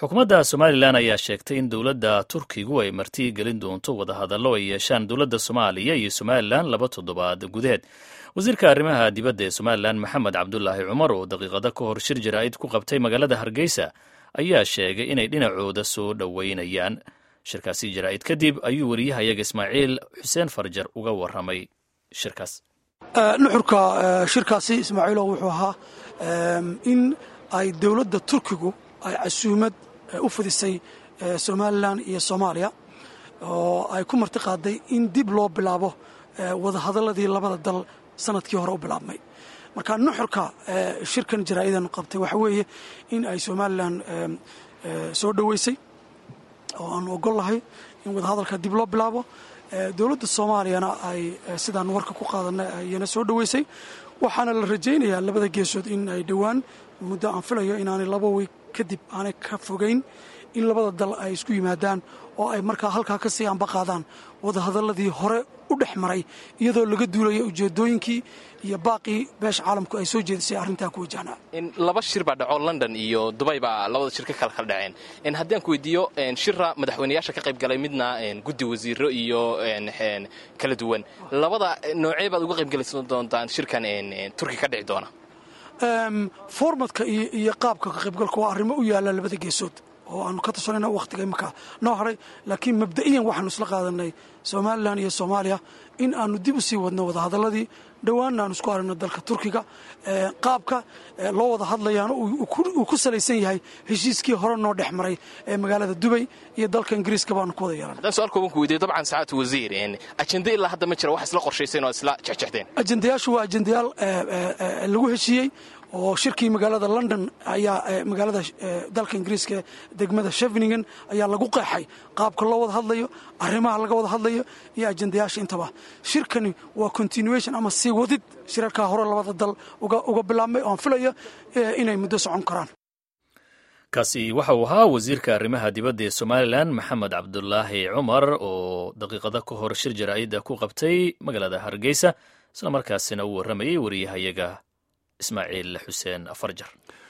xukuumadda somalilan ayaa sheegtay in dowladda turkigu ay marti gelin doonto wadahadallo ay yeeshaan dowladda soomaaliya iyo somalilan laba toddobaad gudaheed wasiirka arrimaha dibadda ee somalilan maxamed cabdulaahi cumar oo daqiiqado ka hor shir jaraa'id ku qabtay magaalada hargeysa ayaa sheegay inay dhinacooda soo dhoweynayaan shirkaasi jaraa'id kadib ayuu wariyahayaga ismaaciil xuseen farjar uga warramay shirkaas nuxurka shirkaasi ismaaciilo wuxuu ahaa in ay dowladda turkigu ay casuumad u fidisay somalilan iyo soomaaliya oo ay ku marti qaaday in dib loo bilaabo wadahadaladii labada dal sanadkii hore u bilaabmay marka nuxurka shirkan jaraa'idan qabtay waxa weeye in ay somalilan soo dhoweysay oo aan ogol lahay in wadahadalka dib loo bilaabo dowladda soomaaliyana ay sidaan warka ku qaadanay ayana soo dhoweysay waxaana la rajaynayaa labada geesood in ay dhowaan muddo aan filayo inaanay laba wey kadib aanay ka fogayn in labada dal ay isku yimaadaan oo ay markaa halkaa ka sii anba qaadaan wadahadaladii hore u dhex maray iyadoo laga duulaya ujeedooyinkii iyo baaqii beesha caalamku ay soo jeedisay arrintaa ku wajahnaa laba shir baa dhaco london iyo dubay baa labada shir ka kala kala dhaceen haddii aan ku weydiiyo shira madaxweyneyaasha ka qayb galay midna guddi wasiiro iyo kala duwan labada noocee baad uga qaybgelaysan doontaan shirkan turki ka dhici doona formatka iyo qaabka ka qaybgalka waa arrimo u yaalla labada geesood oo aanu ka tashanayna wakhtiga imanka noo haray laakiin mabda'iyan waxaanu isla qaadanay somalilan iyo soomaaliya in aanu dib u sii wadno wadahadaladii dhowaanna aanu isku aragno dalka turkiga qaabka loo wada hadlayaana uu ku salaysan yahay heshiiskii hore noo dhex maray ee magaalada dubay iyo dalka ingiriiska baanu ku wada yeelan haddaan su-aal kooban ku weydiyo dabcan sacaatu wasiir ajende ilaa hadda ma jira wax isla qorshayseen oo isla jexjexdeen ajendayaashu waa ajendayaal lagu heshiiyey oo shirkii magaalada london ayaa magaalada dalka ingiriiska degmada sheveningen ayaa lagu qeexay qaabka loo wada hadlayo arrimaha laga wada hadlayo iyo ajendayaasha intaba shirkani waa continuation ama sii wadid shirarkaa hore labada dal uga bilaabmay oan filayo inay muddo socon karaan kaasi waxa uu ahaa wasiirka arrimaha dibadda ee somalilan maxamed cabdulaahi cumar oo daqiiqado ka hor shir jaraa'idda ku qabtay magaalada hargeysa isla markaasina uu warramayay wariyahayaga ismaaciil xuseen afarjar